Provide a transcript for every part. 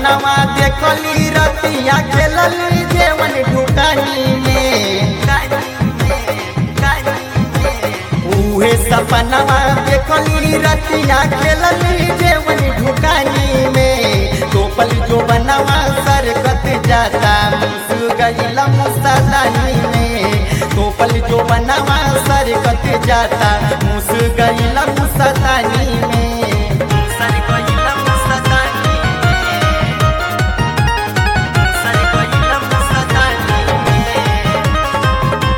सपनावा देखली रतिया खेलली जेवन ढुकानी में उहे सपनावा देखली रतिया खेलली जेवन ढुकानी में टोपल जो बनवा सरकत जाता मुसु गईला मुसदानी में टोपल जो बनवा सरकत जाता मुसु गईला मुसदानी में सर गईला मुसदानी में सर गईला मुसदानी में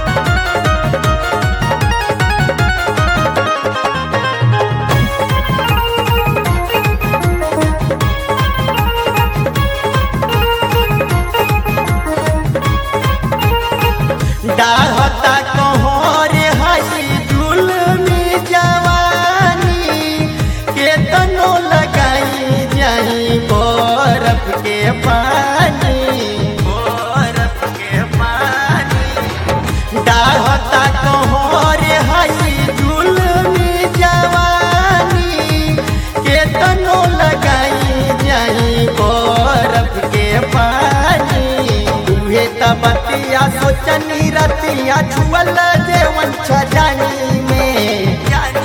डाहता कहोरे हई जुलमी जवानी केतनो लगाई जाई बरफ के पानी बरफ के पानी डाहता कहोरे हई जुलमी जवानी केतनो लगाई जाई बरफ के पानी उहे त बतिया सोचनी रतिया छुअल जेवन छजानी में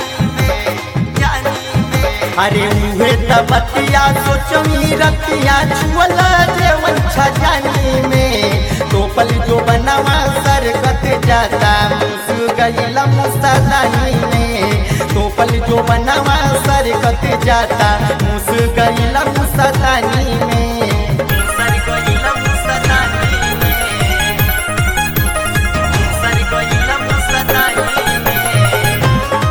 अरे उहे त बतिया सोचनी रतिया छुअल जेवन छजानी में टोपल जो बनवा सरकत जाता मुसु गईला मुसदानी में टोपल जो बनवा सरकत जाता मुसु गईला मुसदानी में सर गईला मुसदानी में सर गईला मुसदानी में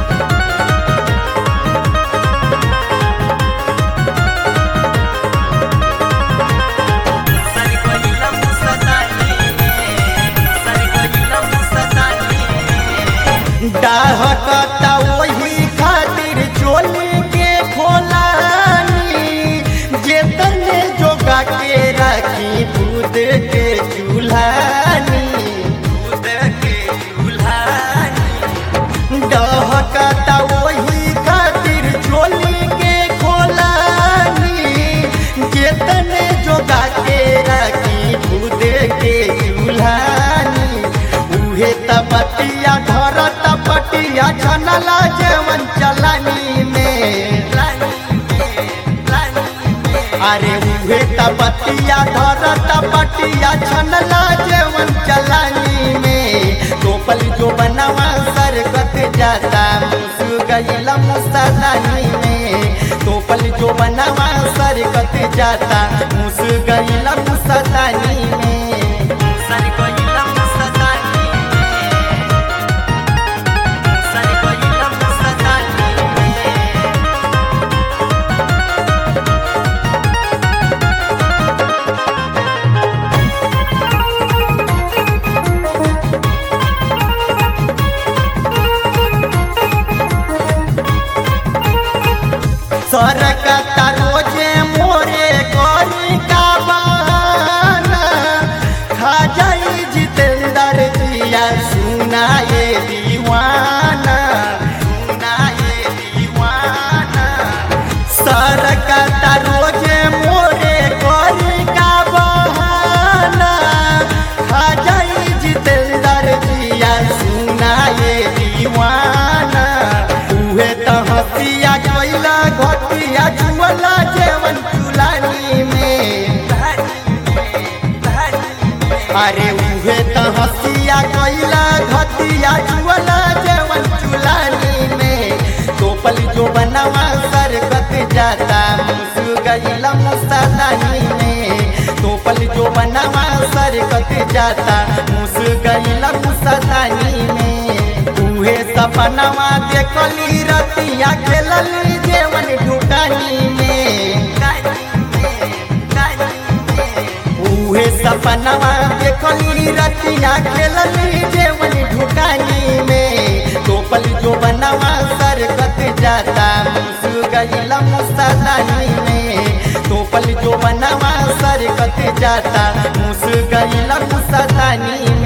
सर गईला मुसदानी में सर गईला मुसदानी में डाहकता वही खातिर चोली के खोलानी जेतने जोगा के रखी दूध के चूल्हानी दूध के चूल्हानी डहकता वही खातिर चोली के खोलानी जेतने जोगा के रखी दूध के चूल्हानी उहे त बतिया घर त पटिया छनला जेवन चलानी में अरे उहे त बतिया घर त पटिया छनला जेवन चलानी में टोपल जो बनवा सरकत जाता मुसु गईला मुसदानी में टोपल जो बनवा सरकत जाता मुसु गईला मुसदानी में सर गईला मुसदानी में सर गईला मुसदानी में सरकता रोजे मोरे गोरी का बहाना खा जाई जितेंद्र जिया सुनाए दीवाना सुनाए दीवाना सरकता रोजे मोरे गोरी का बहाना खा जाई जितेंद्र जिया सुनाए दीवाना उहे त हसिया कोइला घटिया जुअला जेवन चुलानी में अरे उहे त हसिया कोइला घटिया जुअला जेवन चुलानी में टोपल जो बनवा सरकत जाता मुसु गईला मुसदानी में टोपल जो बनवा सरकत जाता मुसु गईला मुसदानी में उहे सपनवा देखली रतिया खेलली जेवन ढुकानी में उहे सपनवा देखली रतिया खेलली जेवन ढुकानी में टोपल जो बनवा सरकत जाता मुसु गईला मुसदानी में टोपल जो बनवा सरकत जाता मुसु गईला मुसदानी